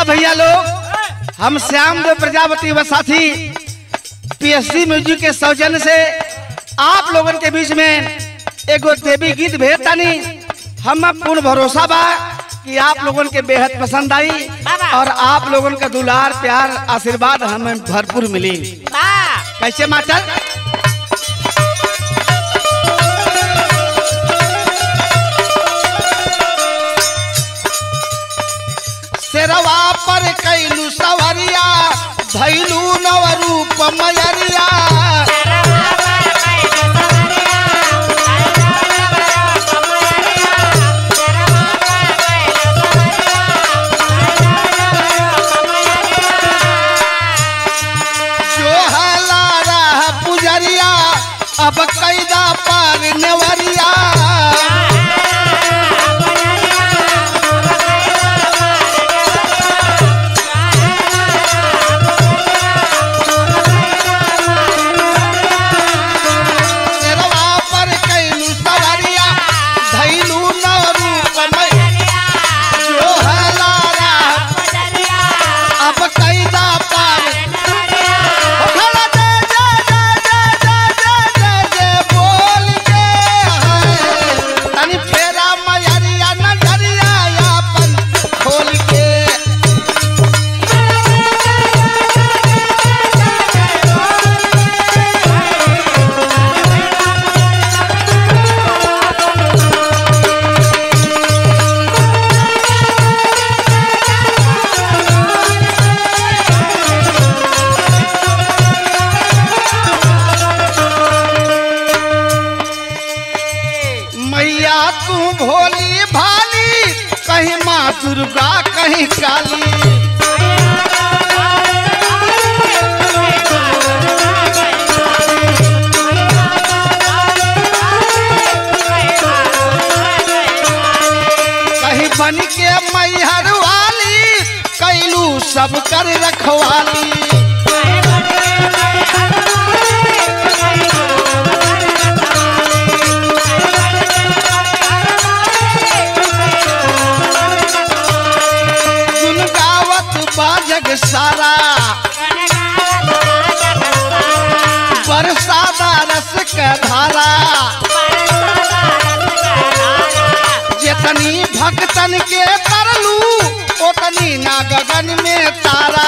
अच्छा भैया लोग हम श्याम देव प्रजापति व साथी पीएससी म्यूजिक के सौजन्य से आप लोगन के बीच में एगो देवी गीत भेजतानी हम पूर्ण भरोसा बा कि आप लोगन के बेहद पसंद आई और आप लोगन का दुलार प्यार आशीर्वाद हमें भरपूर मिली कैसे मास्टर शेरवा पर कैलू सवरिया भैलू नव रूप मयरिया जो हला रह पुजरिया अब कैदा पर नेवरिया शेरवा पर कैलू सवरिया धैलू नव रूप मयरिया जो हला रह अब कैदा पर खड़ा जय जय जय जय जय जय जय जय बोल के है तनी फेरा मयरिया नजरिया अपन खोल के मैया तू भोली भाली कहीं माँ दुर्गा कहीं काली कहीं बन के मैहर वाली कैलू सब कर रखवाली गुन गावत बाजग सारा बरसाता रस के धारा जितनी भक्तन के तरलू उतनी ना गगन में तारा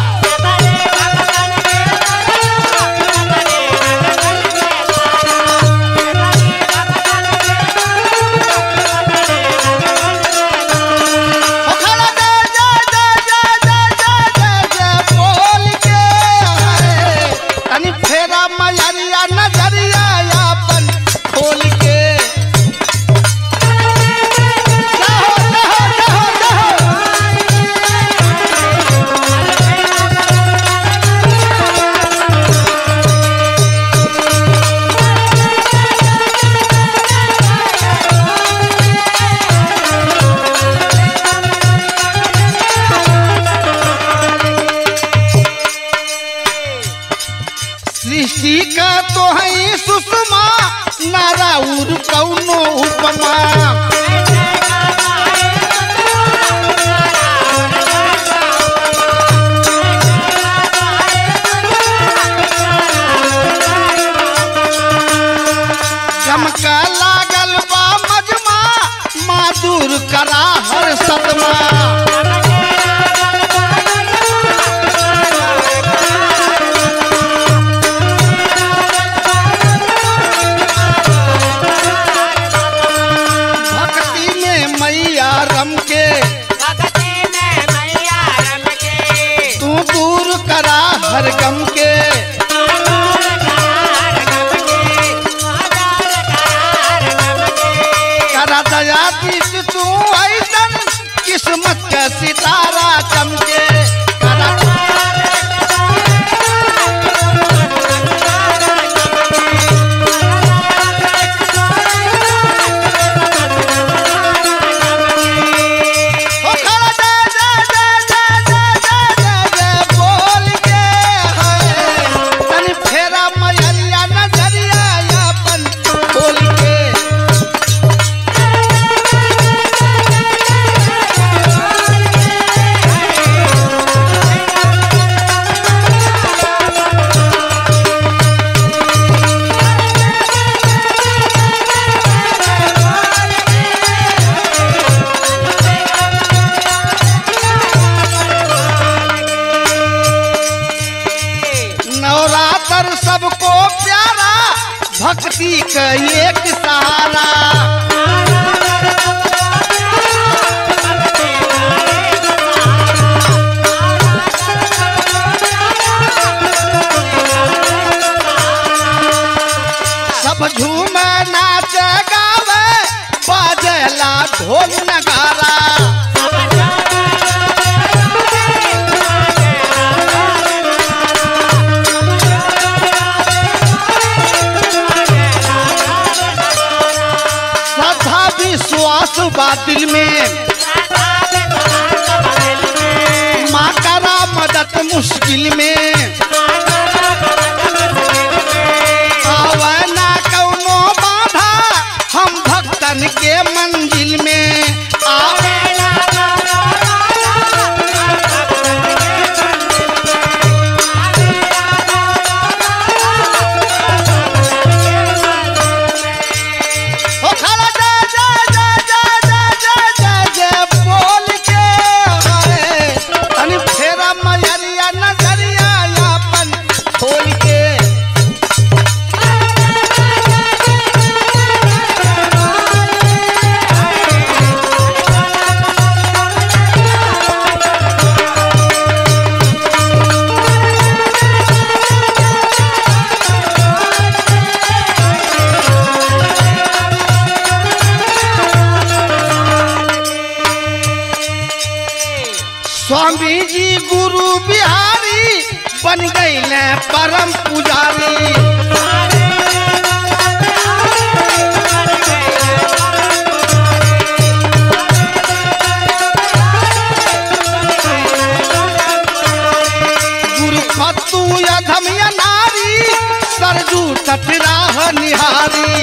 ओ खड़ा जय जय जय जय जय जय जय जय बोल के है तनी फेरा मयरिया नजरिया अपन खोल के जाहो जाहो जाहो जाहो सृष्टि का तो है सुषमा नाराउर कौनो उपमा चमका लागल बा मजमा मादुर करा हर सतमा भक्ति का एक सहारा सब झूम नाच गावे बाजेला ढोल नगारा श्रद्धा विश्वास बा दिल में माँ करा मदद मुश्किल में आवे ना कौनो बाधा हम भक्तन के मंजिल में आवे ओ खाला जय जय जय जय जय जय जय जय बोल के हाय तनी फेरा मयरिया नजरिया यापन खोल के स्वामी जी गुरु बिहारी बन गए परम पुजारी गुरु पत्तू अधम या नारी सरजू तटराह निहारी